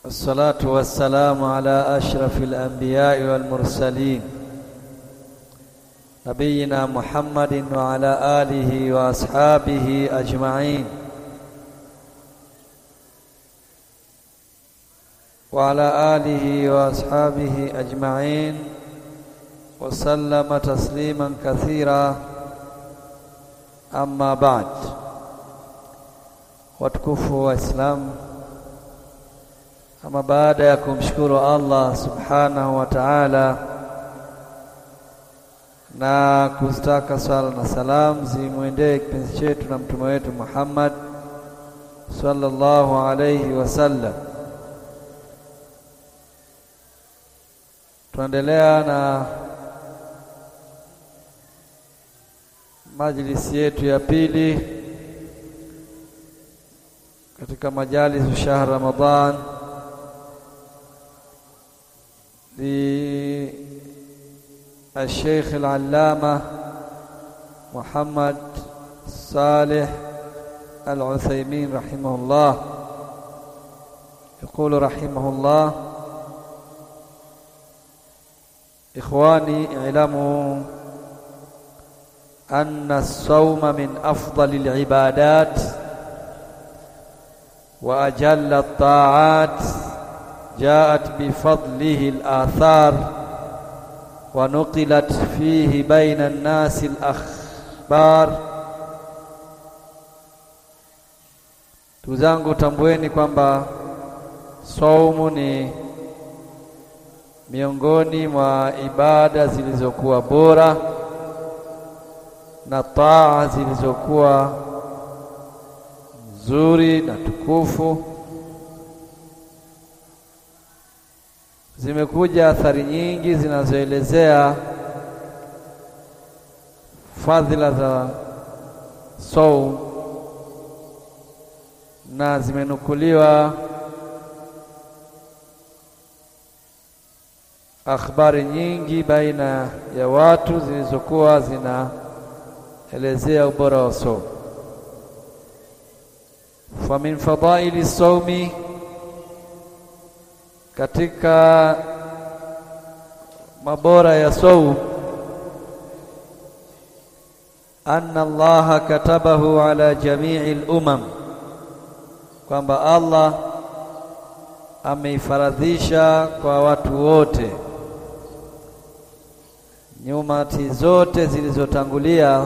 والصلاة والسلام على أشرف الأنبياء والمرسلين نبينا محمد وعلى آله وأصحابه أجمعين وعلى آله وأصحابه أجمعين وسلم تسليما كثيرا أما بعد watukufu wa Islam, ama baada ya kumshukuru Allah subhanahu wa ta'ala na kuzitaka swala na salam zimwendee kipenzi chetu na mtume wetu Muhammad sallallahu alayhi wasallam, tunaendelea na majlisi yetu ya pili katika majalisu shahr Ramadan li الشيخ العلامة محمد صالح العثيمين رحمه الله يقول رحمه الله إخواني اعلموا أن الصوم من أفضل العبادات وأجل الطاعات جاءت بفضله الآثار ونقلت فيه بين الناس الأخبار Tuzangu, tambueni kwamba saumu ni miongoni mwa ibada zilizokuwa bora na taa zilizokuwa nzuri na tukufu. Zimekuja athari nyingi zinazoelezea fadhila za saum na zimenukuliwa akhbari nyingi baina ya watu zilizokuwa zinaelezea ubora wa saum. Fa min fadaili saumi katika mabora ya saum anna Allaha katabahu ala jamii al-umam, kwamba Allah ameifaradhisha kwa watu wote. Nyumati zote zilizotangulia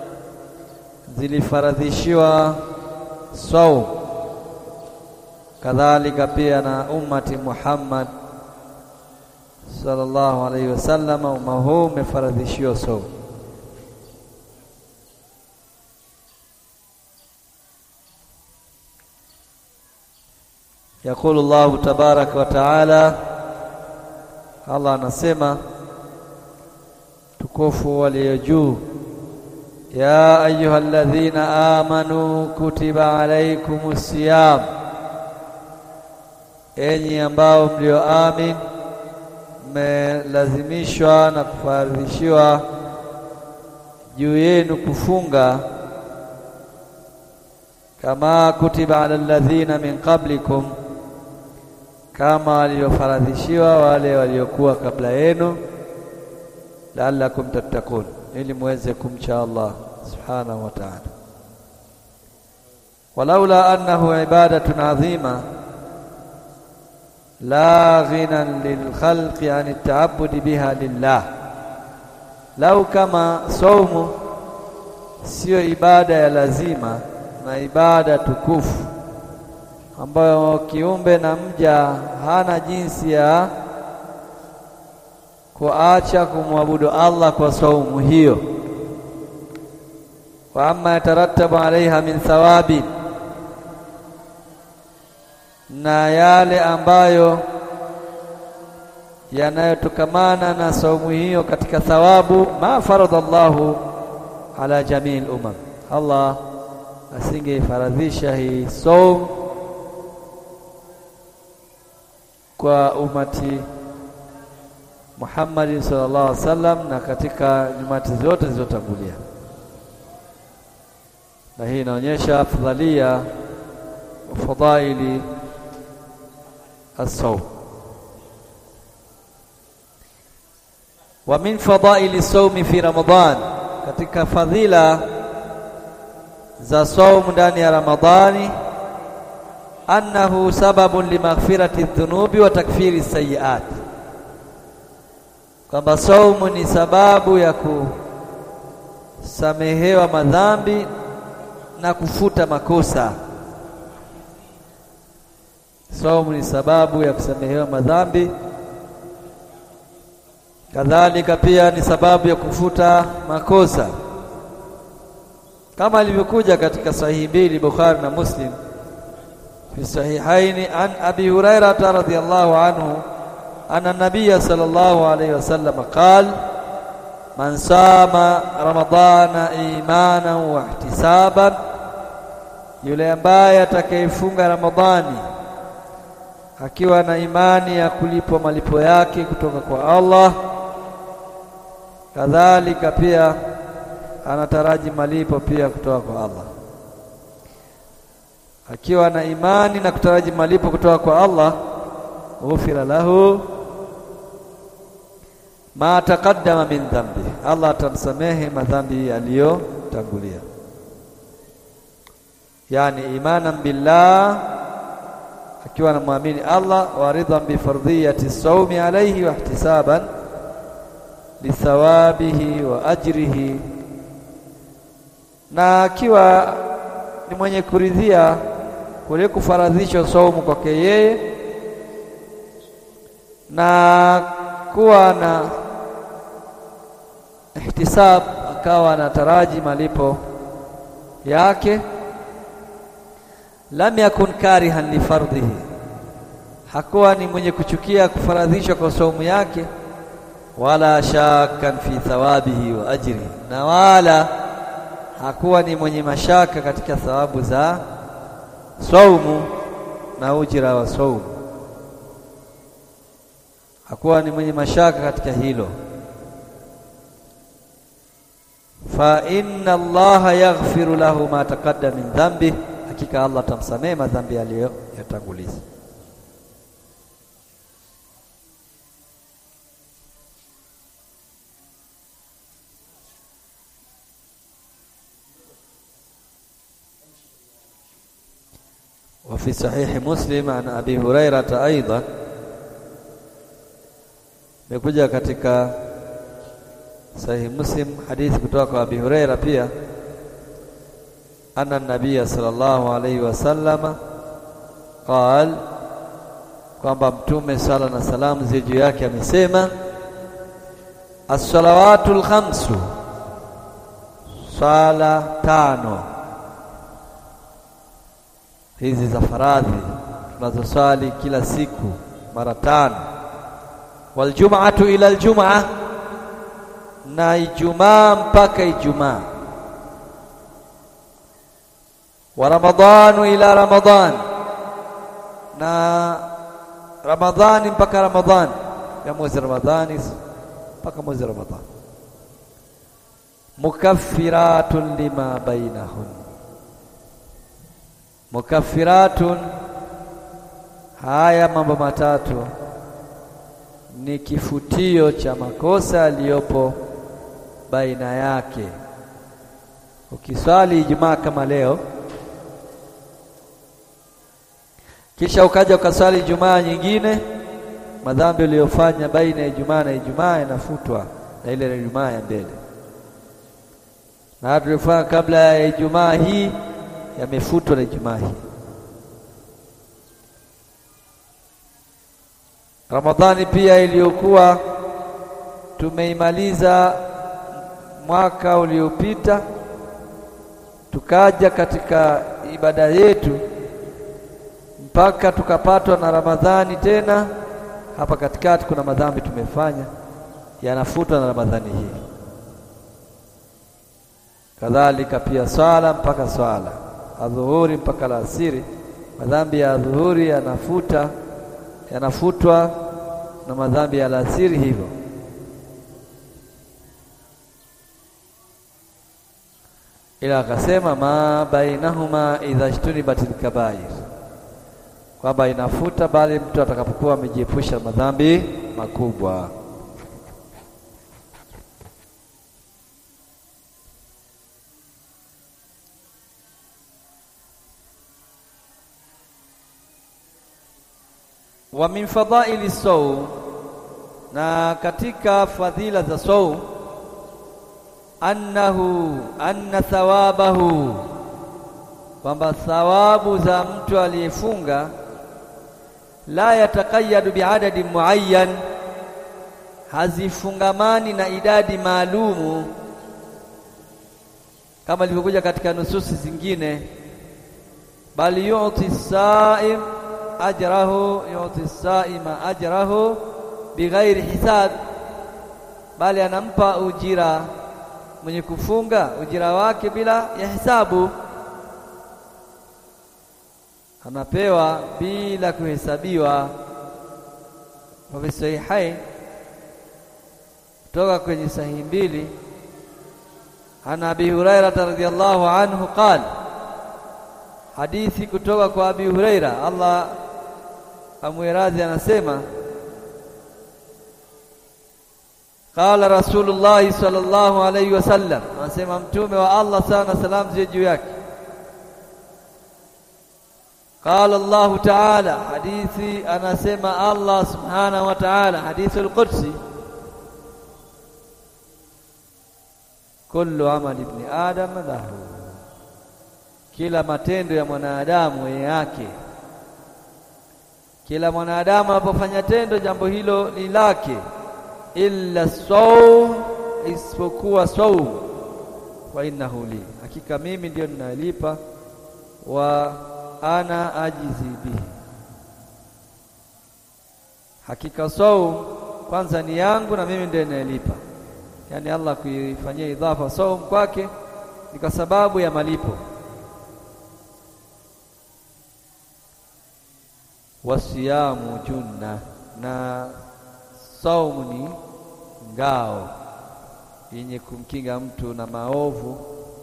zilifaradhishiwa saum kadhalika pia na ummati Muhammad sallallahu alaihi wasallam, umma huu umefaradhishiwa saum. Yaqulu Allahu tabaraka wa taala, Allah anasema tukufu walio juu ya ayuha alladhina amanu kutiba alaykumus siyam Enyi ambao mlioamin mmelazimishwa na kufaradhishiwa juu yenu kufunga, kama kutiba ala alladhina min qablikum, kama waliofaradhishiwa wale waliokuwa kabla yenu, la'allakum tattaqun, ili muweze kumcha Allah subhanahu wa ta'ala. walaula annahu ibadatun adhima la ghinan lilkhalqi an taabudi biha lillah, lau kama saumu siyo ibada ya lazima na ibada tukufu ambayo kiumbe na mja hana jinsi ya kuacha kumwabudu Allah kwa saumu hiyo. wa amma yatarattabu alaiha min thawabi na yale ambayo yanayotokamana na saumu hiyo katika thawabu, ma faradha Allahu ala jamii al-umam, Allah asingeifaradhisha hii saum kwa umati Muhammad sallallahu alaihi wasallam na katika nyumati zote zilizotangulia. na hii inaonyesha afdhalia wa fadhaili as-sawm. Wa min fadaili sawmi fi Ramadhan, katika fadhila za saumu ndani ya Ramadhani, annahu sababun limaghfirati dhunubi wa takfiri sayiat, kwamba saumu ni sababu ya kusamehewa madhambi na kufuta makosa. Saumu ni sababu ya kusamehewa madhambi, kadhalika pia ni sababu ya kufuta makosa, kama ilivyokuja katika sahihi mbili Bukhari na Muslim fi sahihaini an abi hurairata radhiyallahu anhu anna nabiyya sallallahu alayhi wasallam qala man sama ramadana imanan wa ihtisaban, yule ambaye atakayefunga Ramadhani akiwa na imani ya kulipwa malipo yake kutoka kwa Allah, kadhalika pia anataraji malipo pia kutoka kwa Allah. Akiwa na imani na kutaraji malipo kutoka kwa Allah, ghufira lahu ma taqaddama min dhambi, Allah atamsamehe madhambi aliyotangulia. Yani imanan billah, akiwa anamwamini Allah, wa ridhan bi fardhiyati sawmi alayhi wa ihtisaban lithawabihi wa ajrihi, na akiwa ni mwenye kuridhia kule kufaradhishwa saumu kwake yeye na kuwa na ihtisab akawa anataraji malipo yake. Lam yakun karihan li fardhihi, hakuwa ni mwenye kuchukia kufaradhishwa kwa saumu yake, wala shakkan fi thawabihi wa ajrihi, na wala hakuwa ni mwenye mashaka katika thawabu za saumu na ujira wa saumu, hakuwa ni mwenye mashaka katika hilo fa inna Allaha yaghfiru lahu ma taqaddama min dhanbi, hakika Allah atamsamehe madhambi aliyoyatanguliza. wa fi sahihi Muslim an Abi Hurairata aidan, imekuja katika Sahihi Muslim hadithi kutoka kwa Abi Huraira pia, anna nabiyya sallallahu alayhi wasallam qal, kwamba Mtume sala na salamu zi juu yake amesema, as-salawatu al-khamsu, swala tano hizi za faradhi tunazoswali kila siku mara tano, wal jum'atu ila al-jum'ah na Ijumaa mpaka Ijumaa, wa Ramadhanu ila Ramadhan, na Ramadhani mpaka Ramadhani, ya mwezi Ramadhani mpaka mwezi Ramadhani, mukaffiratun lima bainahun, mukaffiratun. Haya mambo matatu ni kifutio cha makosa yaliyopo baina yake. Ukiswali Ijumaa kama leo, kisha ukaja ukaswali Ijumaa nyingine, madhambi uliyofanya baina ya Ijumaa na Ijumaa yanafutwa na ile Ijumaa ya mbele, na tulifanya kabla ya Ijumaa hii yamefutwa na Ijumaa hii. Ramadhani pia iliyokuwa tumeimaliza mwaka uliopita, tukaja katika ibada yetu mpaka tukapatwa na Ramadhani tena. Hapa katikati kuna madhambi tumefanya yanafutwa na Ramadhani hii. Kadhalika pia swala mpaka swala adhuhuri mpaka alasiri, madhambi ya adhuhuri yanafuta yanafutwa na madhambi ya alasiri hivyo. Ila akasema ma bainahuma idha ijtunibatil kabair, kwamba inafuta, bali mtu atakapokuwa amejiepusha madhambi makubwa. wa min fadhaili saum, na katika fadhila za saum, annahu anna thawabahu, kwamba thawabu za mtu aliyefunga la yatakayadu biadadi muayyan, hazifungamani na idadi maalumu kama ilivyokuja katika nususi zingine, bali yuti saim ajrahu yuti saima ajrahu bighairi hisab, bali anampa ujira mwenye kufunga ujira wake bila ya hisabu, anapewa bila kuhesabiwa. Wafi sahihain, kutoka kwenye sahihi mbili, an Abi Hurairata radhiyallahu anhu qala, hadithi kutoka kwa Abi Huraira Allah amwiradhi anasema qala Rasulullahi sallallahu alayhi wasallam, anasema mtume wa Allah sana salamu ziwe juu yake. Qala Allahu taala, hadithi anasema Allah subhanahu wa taala, hadithi al-Qudsi, kullu amali ibni adam lahu, kila matendo ya mwanadamu yake kila mwanadamu anapofanya tendo jambo hilo ni lake, illa saum, isipokuwa saum. Wa innahu li, hakika mimi ndiyo ninalipa. Wa ana ajizi bihi, hakika saum kwanza ni yangu na mimi ndiyo ninalipa. Yaani Allah kuifanyia idhafa saum kwake ni kwa sababu ya malipo wasiyamu junna, na saumu ni ngao yenye kumkinga mtu na maovu.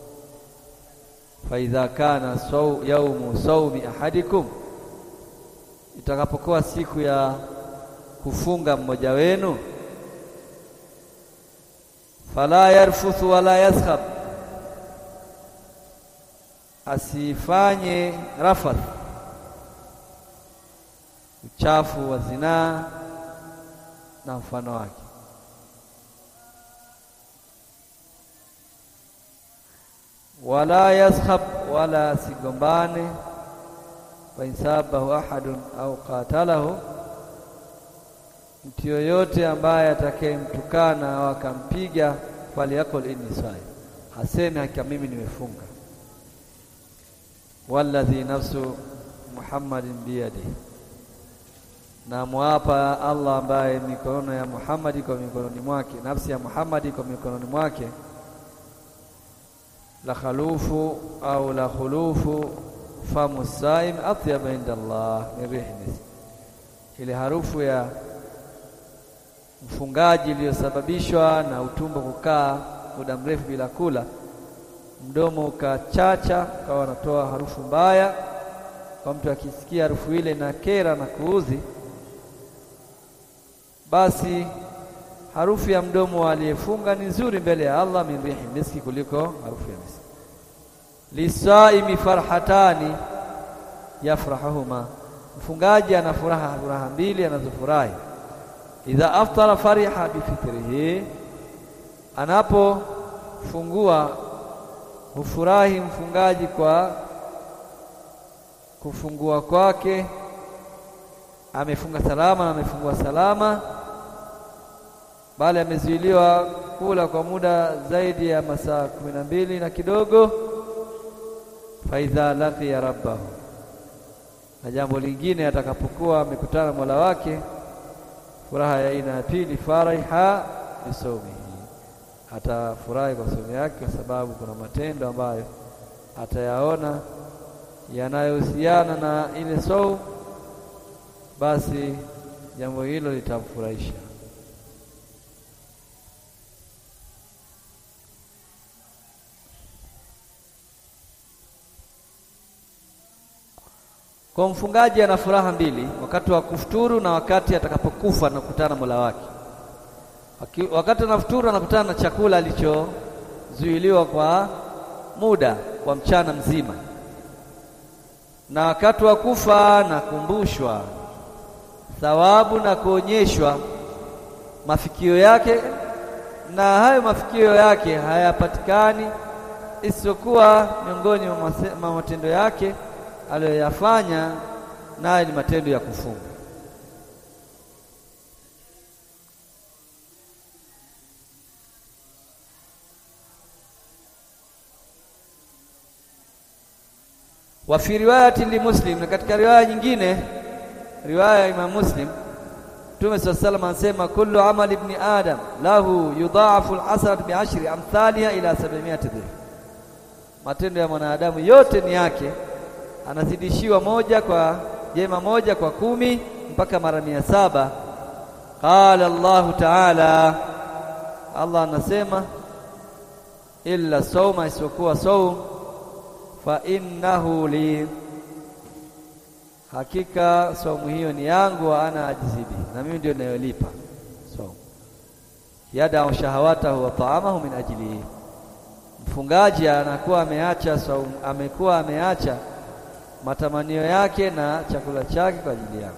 Faidha kana sau, yaumu saumi ahadikum, itakapokuwa siku ya kufunga mmoja wenu, fala yarfuthu wala yaskhab, asifanye rafath uchafu wa zinaa na mfano wake. Wala yaskhab, wala asigombane. Wa insabahu ahadun au qatalahu, mtu yoyote ambaye atakayemtukana au akampiga, falyakul inni saim, haseme hakika mimi nimefunga. Walladhi nafsu Muhammadin biyadihi na mwapa Allah ambaye mikono ya Muhammad iko mikononi mwake, nafsi ya Muhammad iko mikononi mwake. La khalufu au la khulufu famu saim atyaba inda Allah min rihi misk, ile harufu ya mfungaji iliyosababishwa na utumbo kukaa muda mrefu bila kula, mdomo ukachacha, ukawa anatoa harufu mbaya, kwa mtu akisikia harufu ile na kera na kuudhi basi harufu ya mdomo aliyefunga ni nzuri mbele ya Allah min rihi miski, kuliko harufu ya miski. Lisaimi farhatani yafrahahuma, mfungaji ana furaha furaha mbili anazofurahi. Idha aftara fariha bifitrihi, anapofungua hufurahi mfungaji kwa kufungua kwake, amefunga salama na amefungua salama bali amezuiliwa kula kwa muda zaidi ya masaa kumi na mbili na kidogo. Faidha laqiya rabbahu, na jambo lingine atakapokuwa amekutana Mola wake, furaha ya aina ya pili, fariha bisaumihi, atafurahi kwa somo yake, kwa sababu kuna matendo ambayo atayaona yanayohusiana na ile saumu, basi jambo hilo litamfurahisha. Kwa mfungaji ana furaha mbili, wakati wa kufuturu na wakati atakapokufa na kukutana na Mola wake. Wakati anafuturu anakutana na chakula alichozuiliwa kwa muda wa mchana mzima, na wakati wa kufa nakumbushwa thawabu na kuonyeshwa mafikio yake, na hayo mafikio yake hayapatikani isiyokuwa miongoni mwa matendo yake aliyoyafanya, nayo ni matendo ya kufunga. wa fi riwayati li Muslim, na katika riwaya nyingine, riwaya ya Imam Muslim, Mtume swalla sallam anasema kullu amali ibni adam lahu yudhaafu alhasanat biashri amthaliha ila sab'imiati dhif, matendo ya mwanadamu yote ni yake, anazidishiwa moja kwa jema moja kwa kumi mpaka mara mia saba. Qala Allahu taala, Allah anasema illa sauma, isipokuwa saum fa innahu li, hakika saumu hiyo ni yangu, wa ana ajzibi, na mimi ndio ninayolipa saumu. Yadau shahawatahu wa taamahu min ajlihi, mfungaji anakuwa ameacha saumu, amekuwa ameacha matamanio yake na chakula chake kwa ajili yangu.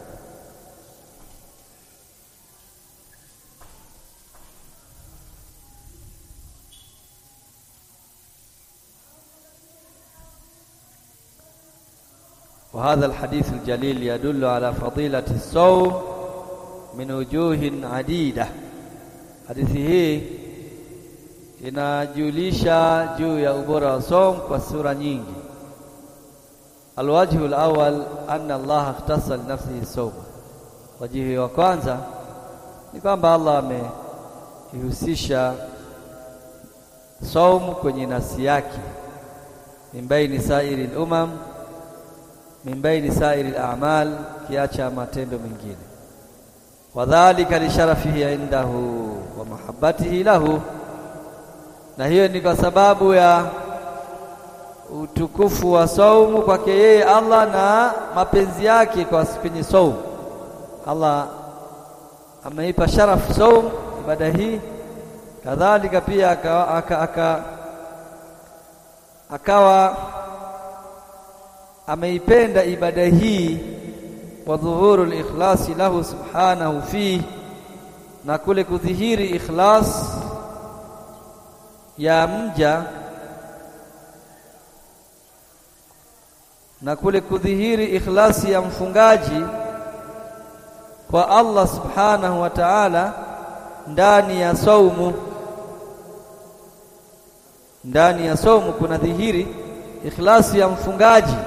وهذا الحديث الجليل يدل على فضيلة الصوم من وجوه عديدة. Hadithi hii inajulisha juu ya ubora wa saum kwa sura nyingi. Alwajhu alawwal anna Allah ikhtassa li nafsihi sawma, wajihi wa kwanza ni kwamba Allah ameihusisha saumu kwenye nafsi yake, min baini sairi lumam min baini sairi al-a'mal, kiacha matendo mengine. Wadhalika lisharafihi indahu wa mahabbatihi lahu, na hiyo ni kwa sababu ya utukufu wa saumu kwake yeye Allah na mapenzi yake kwa kwenye saumu. Allah ameipa sharafu saumu, ibada hii. Kadhalika pia akawa, aka, aka, akawa ameipenda ibada hii wa dhuhuru likhlasi lahu subhanahu fi, na kule kudhihiri ikhlas ya mja na kule kudhihiri ikhlasi ya mfungaji kwa Allah subhanahu wa ta'ala ndani ya saumu. Ndani ya saumu kuna dhihiri ikhlasi ya mfungaji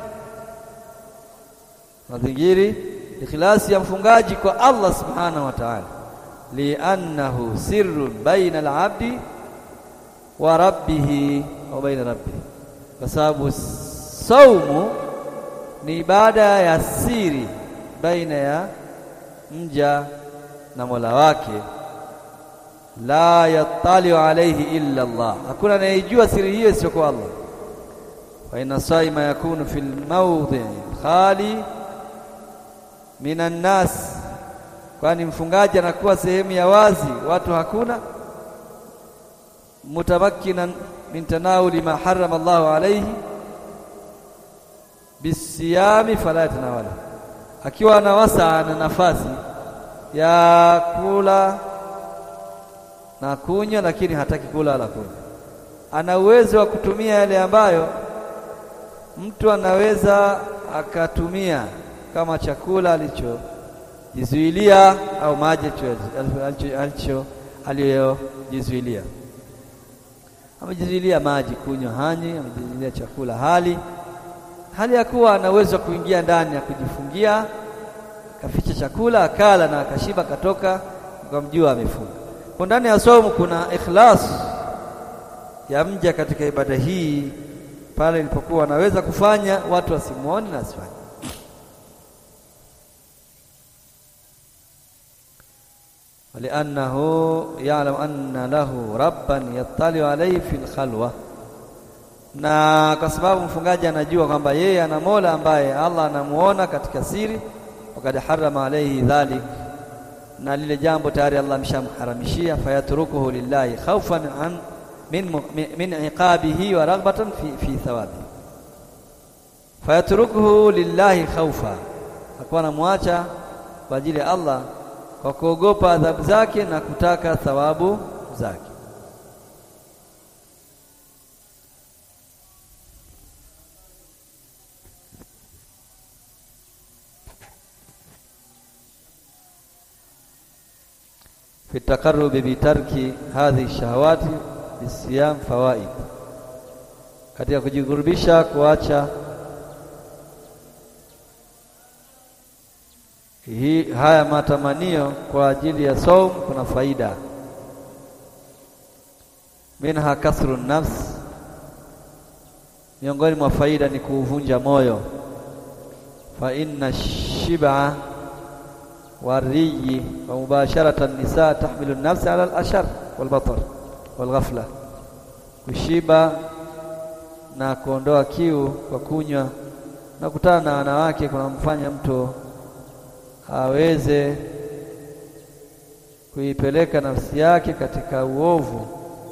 nadhingiri ikhlasi ya mfungaji kwa Allah subhanahu wa ta'ala, liannahu sirrun baina al-abdi wa rabbih au baina rabbih, kwa sababu saumu ni ibada ya siri baina ya mja na Mola wake. La yattaliu alayhi illa Allah, hakuna anayejua siri hiyo isiyokuwa Allah. Fa inna saima yakunu fil mawdhi khali minan nas, kwani mfungaji anakuwa sehemu ya wazi, watu hakuna. Mutamakkinan min tanawuli ma harrama Allahu alayhi bisiyami fala yatanawala, akiwa na wasaa na nafasi ya kula na kunywa, lakini hataki kula wala kunywa. Ana uwezo wa kutumia yale ambayo mtu anaweza akatumia kama chakula alichojizuilia au maji alicho aliyojizuilia. Amejizuilia maji kunywa, hani amejizuilia chakula hali hali ya kuwa ana uwezo wa kuingia ndani ya kujifungia, akaficha chakula akala na akashiba, akatoka ukamjua amefunga. Kwa ndani ya somo kuna ikhlas ya mja katika ibada hii, pale ilipokuwa anaweza kufanya watu wasimuone na asifanye waliannahu ya'lamu anna lahu rabban yattali'u alayhi fil khalwa, na kwa sababu mfungaji anajua kwamba yeye ana Mola ambaye Allah anamuona katika siri, wakad harama alaihi dhalik, na lile jambo tayari Allah amshamharamishia, fayatrukuhu lillahi khawfan an min, min iqabihi wa raghbatan fi, fi thawabi. Fayatrukuhu lillahi khawfa, akuwa anamwacha kwa ajili ya Allah kwa kuogopa adhabu zake na kutaka thawabu zake. fi taqarrubi bitarki hadhihi shahawati bisiyam fawaid, katika kujikurubisha kuacha hii haya matamanio kwa ajili ya saum kuna faida. Minha kasru nafs, miongoni mwa faida ni kuuvunja moyo. Fa inna shib'a wariyi wa mubasharata nisa tahmilu nafsi ala al-ashar walbatar walghafla, kushiba na kuondoa kiu kwa kunywa na kutana na wanawake kunamfanya mtu aweze kuipeleka nafsi yake katika uovu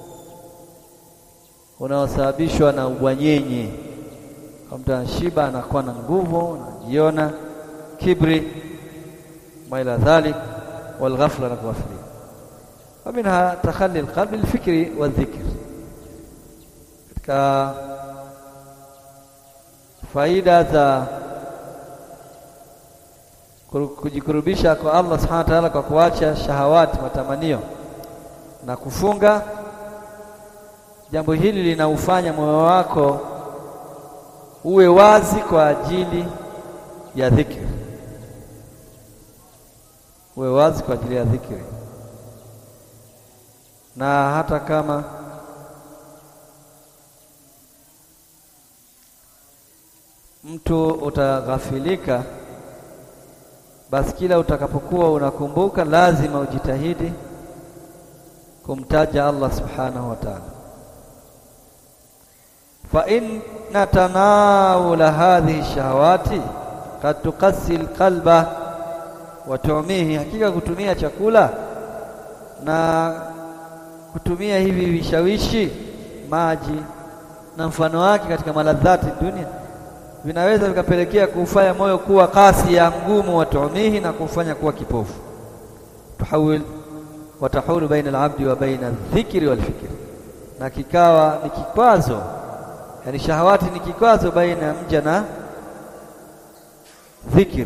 unaosababishwa na ubwanyenye. Kwa mtu anashiba, anakuwa na nguvu, anajiona kibri, maila dhalik walghafla na kughafilika. Wa minha takhali alqalbi alfikri wadhikr, katika faida za kujikurubisha kwa Allah subhanahu wa ta'ala kwa kuacha shahawati, matamanio na kufunga. Jambo hili linaufanya moyo wako uwe wazi kwa ajili ya dhikri, uwe wazi kwa ajili ya dhikri, na hata kama mtu utaghafilika basi kila utakapokuwa unakumbuka lazima ujitahidi kumtaja Allah subhanahu wa ta'ala. fa inna tanawula hadhihi shahawati kad tukasi alqalba wa tumihi, hakika kutumia chakula na kutumia hivi vishawishi, maji na mfano wake katika maladhati dunia vinaweza vikapelekea kuufanya moyo kuwa kasi ya mgumu wa tumihi na kufanya kuwa kipofu. tuhawil watahulu baina alabdi wa baina dhikri wal fikri, na kikawa ni kikwazo, yani shahawati ni kikwazo baina ya mja na dhikri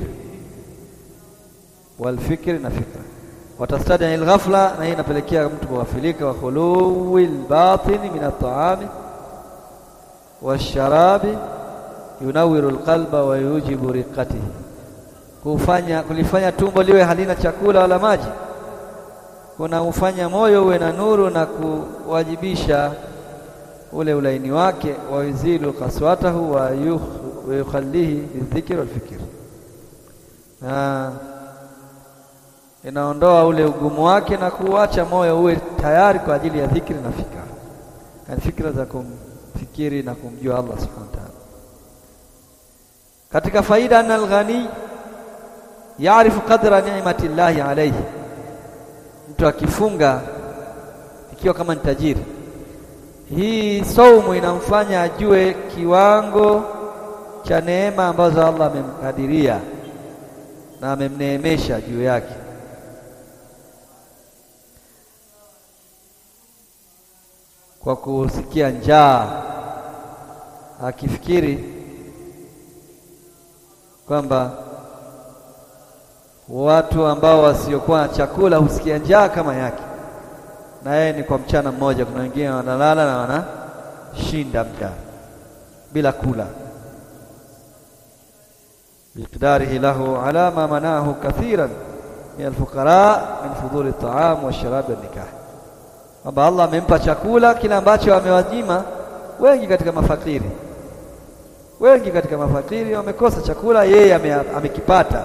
wal fikri na fikra. Watastadi alghafla, na hii inapelekea mtu kughafilika. wa khuluwi albatini min at-taami washarabi yunawiru alqalba wa yujibu riqatihi, kufanya kulifanya tumbo liwe halina chakula wala maji kuna ufanya moyo uwe na nuru na kuwajibisha ule ulaini wake, wa yuzilu kaswatahu wa yukhalihi bidhikri walfikir, na inaondoa ule ugumu wake na kuacha moyo uwe tayari kwa ajili ya dhikri na fikra, yani fikra za kumfikiri na kumjua Allah subhanahu wa ta'ala. Katika faida, anna alghani yaarifu qadra ni'mati llahi alayhi, mtu akifunga ikiwa kama ni tajiri, hii saumu inamfanya ajue kiwango cha neema ambazo Allah amemkadiria na amemneemesha juu yake. Kwa kusikia njaa, akifikiri kwamba watu ambao wasiokuwa na chakula husikia njaa kama yake, na yeye ni kwa mchana mmoja. Kuna wengine wanalala na wanashinda mchana bila kula, biqdarihi lahu ala ma manahu kathiran min alfuqara min fuduli at-ta'am wash-sharab wan-nikah, kwamba Allah amempa chakula kile ambacho amewanyima wengi katika mafakiri. Wengi katika mafakiri wamekosa chakula, yeye amekipata.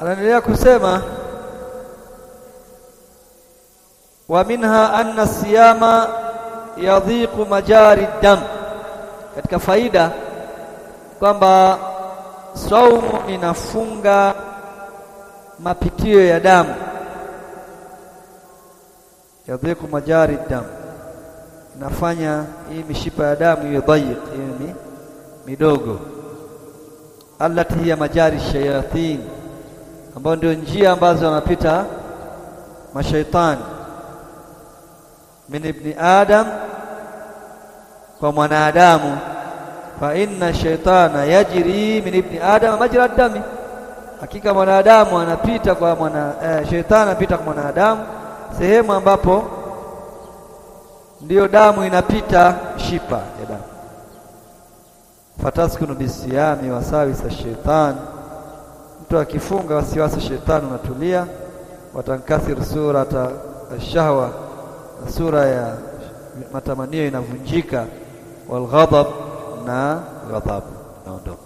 anaendelea kusema wa minha anna siyama yadhiqu majari dam, katika faida kwamba saumu inafunga mapitio ya damu. Yadhiqu majari dam, inafanya hii mishipa ya damu iwe dhayiq, iwe midogo. Allati hiya majari shayatin, ambayo ndio njia ambazo wanapita mashaitani min ibni adam kwa mwanadamu fa inna shaitana yajri min ibni adam majra dami, hakika mwanadamu anapita kwa mwana eh, shaitani anapita kwa mwanadamu sehemu ambapo ndiyo damu inapita shipa ya damu. Fataskunu bisiyami wasawisa shaitani, mtu akifunga wasiwasi shaitani unatulia. Watankasir surata ashahwa sura ya matamanio inavunjika, walghadab na ghadhab naondoka.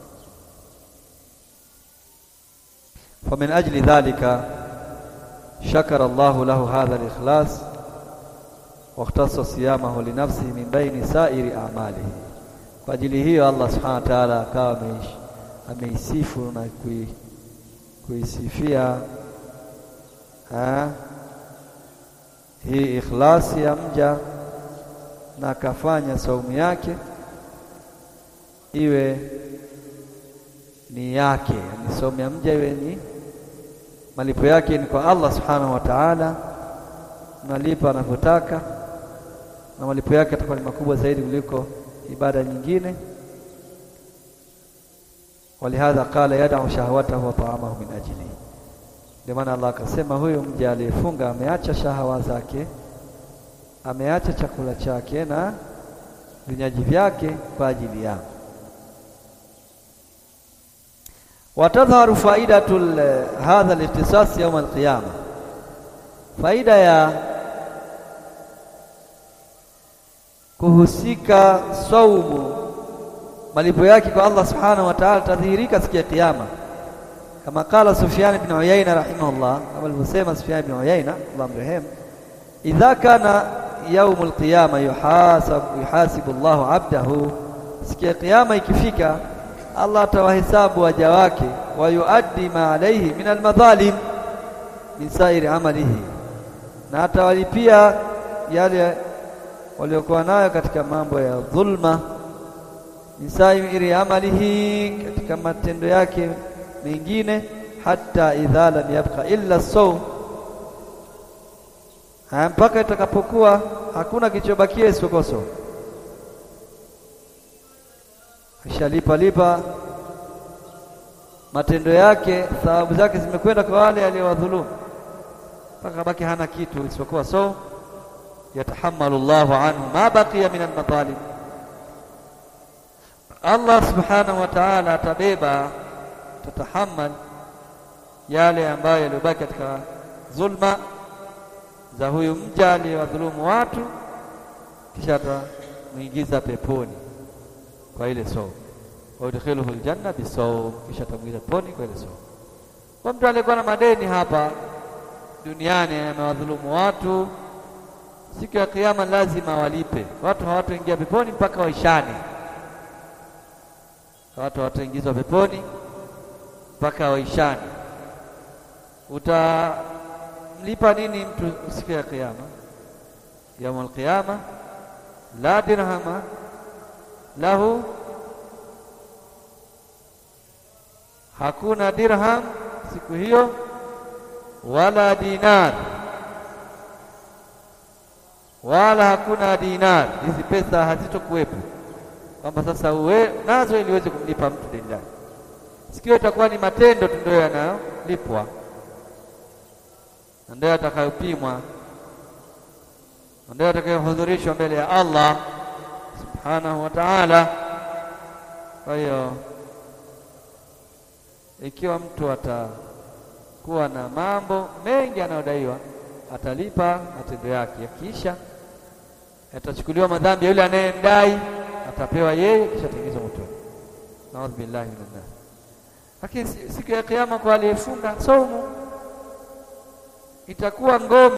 Famin ajli dhalika shakara Allahu lahu hadha al-ikhlas wakhtassa siyamahu linafsihi min baini sairi a'malihi. Kwa ajili hiyo Allah subhanahu wa ta'ala akawa ameisifu na kui, kuisifia hii ikhlasi ya mja na akafanya saumu yake iwe ni yake, ni saumu ya mja iwe ni malipo yake ni kwa Allah subhanahu wa ta'ala, nalipa anavyotaka, na malipo yake atakuwa ni makubwa zaidi kuliko ibada nyingine. Walihadha qala yad'u shahwatahu wa ta'amahu min ajli ndio maana Allah akasema huyu mja aliyefunga ameacha shahawa zake, ameacha chakula chake na vinywaji vyake kwa ajili yangu. Watadhharu faidatu hadha al-ikhtisas yawm al-qiyama, faida ya kuhusika saumu malipo yake kwa Allah subhanahu wa ta'ala tadhihirika siku ya Kiyama kama qala Sufyan ibn Uyayna rahimahullah, kama alivyosema Sufyan ibn Uyayna Allah mrehemu, idha kana yaum alqiyama yuhasabu yuhasibu Allahu abdahu, siku ya kiyama ikifika, Allah atawahesabu waja wake, wa yuaddi ma alayhi min almadhalim min sairi amalihi, na atawalipia yale waliokuwa nayo katika mambo ya dhulma, min sairi amalihi, katika matendo yake mengine hata idha lam yabqa illa sawm, mpaka itakapokuwa hakuna kilichobakia isipokuwa saumu. Ashalipa lipa matendo yake, thawabu zake zimekwenda kwa wale aliowadhulumu, mpaka baki hana kitu isipokuwa saumu. Yatahamalu Allahu anhu ma baqiya min almadhalim, Allah subhanahu wa ta'ala atabeba tatahamal yale ambayo yaliyobaki katika dhulma za huyu mja aliyewadhulumu watu, kisha atamuingiza peponi kwa ile saumu, wa yudkhiluhu aljanna bisawm, kisha atamuingiza peponi kwa ile saumu. Kwa mtu aliyekuwa na madeni hapa duniani, amewadhulumu watu, siku ya Kiyama lazima walipe. Watu hawataingia peponi mpaka waishane, watu hawataingizwa peponi mpaka waishani. Utamlipa nini mtu siku ya Kiyama? Yaumul qiyama la dirhama lahu, hakuna dirham siku hiyo, wala dinar, wala hakuna dinar. Hizi pesa hazitokuwepo kwamba sasa uwe nazo ili uweze kumlipa mtu deni lake sikio itakuwa ni matendo tu ndio yanayolipwa na ndio yatakayopimwa na ndio yatakayohudhurishwa mbele ya Allah subhanahu wa ta'ala. Kwa hiyo ikiwa mtu atakuwa na mambo mengi anayodaiwa, atalipa matendo yake, yakiisha yatachukuliwa madhambi ya yule anayemdai, atapewa yeye, kisha ataingizwa motoni. Naudhu billahi minan nar. Lakini siku ya Kiyama kwa aliyefunga saumu itakuwa ngome